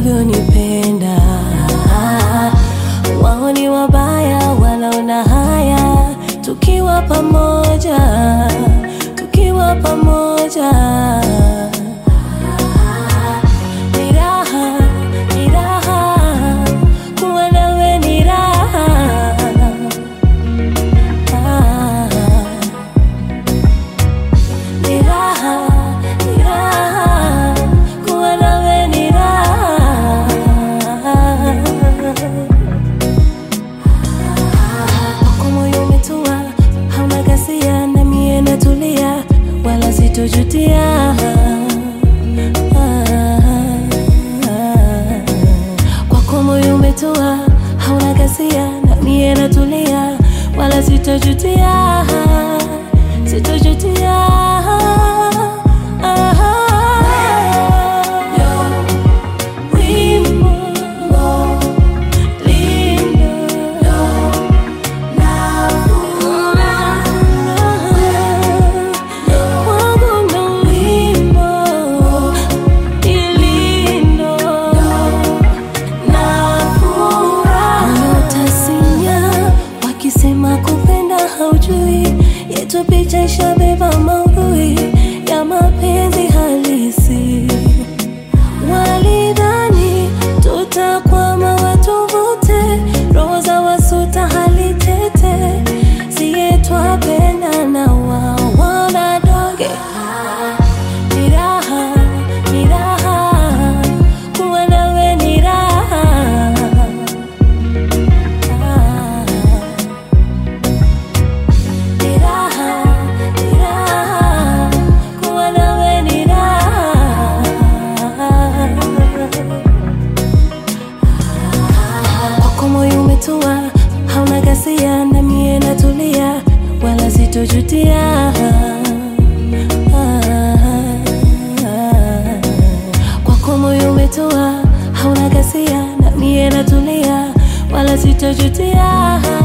unavyonipenda. Wao ni wabaya, wanaona haya tukiwa pamoja, tukiwa pamoja. Ni raha, ni raha, kuwa nawe ni raha. Ni raha, ni raha, kuwa nawe ni raha. Wako moyo umetua, hauna ghasia, na mie natulia, wala sitojutia. Kwako moyo umetua, hauna ghasia, na mie natulia, wala sitojutia, sitojutia. Wimbo lindo Wakisema kupenda haujui, yetu picha ishabeba maudhui ya mapenzi halisi. Walidhani tutakwama watuvute, roho za wasuta hali tete, siye twapenda na wao wanadoge. Ni raha, ni raha, kuwa nawe ni raha. Ni raha, ni raha, kuwa nawe ni raha. Kwako moyo umetua, hauna ghasia, na mie natulia, wala sitojutia. Kwako moyo umetua, hauna ghasia, na mie natulia, wala sitojutia.